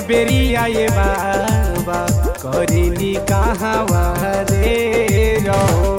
बेरिया ये बाबा करेली कहवा रे रहो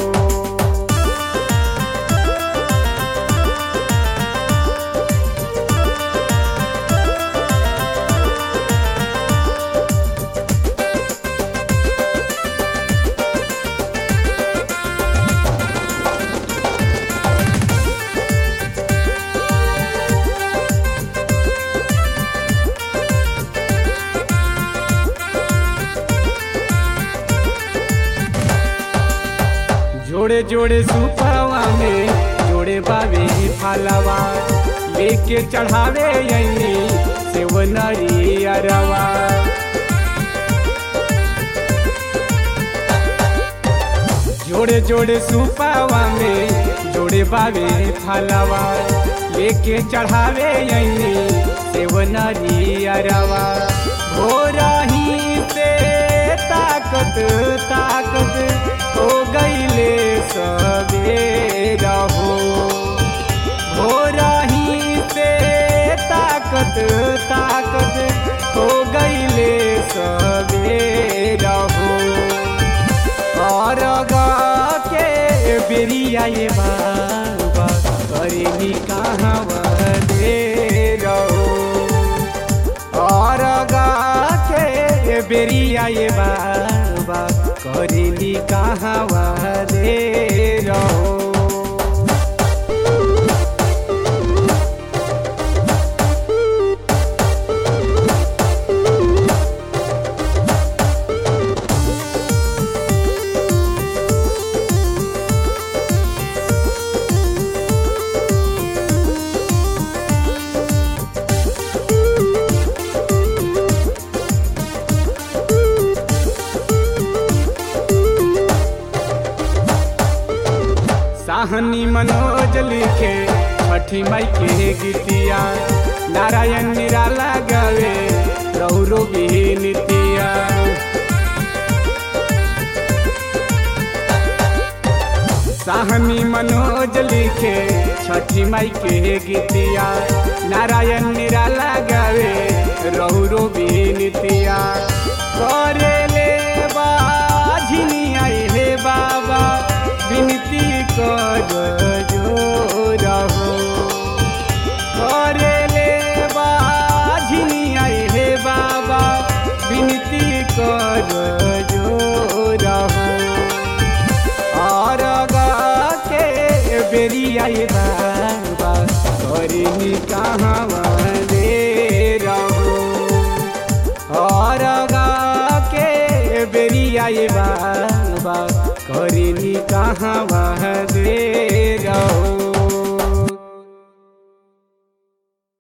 जोड़े जोड़े सुपवा में जोड़े बाबे फलवा लेके चढ़ावे यही सेवनरी अरवा जोड़े जोड़े सुपवा में जोड़े बाबे फलवा लेके चढ़ावे यही सेवनरी अरवा हो रही से ताकत ताकत हो गईले सवेरा हो हो रही से ताकत ताकत हो गईले सवेरा हो और के बेरिया ये बाबा करेली कहाँ दे रहो और के बेरिया ये बाबा करेली कहवा रे रहो साहनी मनोज लिखे छठी माई के गीतिया नारायण निराला गावे रहुरो नितिया साहनी मनोज लिखे छठी माई के गीतिया नारायण निराला गावे रहुरो नितिया करे ले बाझिनी आए हे बाबा विनती कर जो रहो करे ले बाझिनी आए हे बाबा विनती कर जो रहो और के बेरिया ये बाबा करनी कहाँ दे रहो और के बेरिया ये बाबा करनी कहाँ दे रहो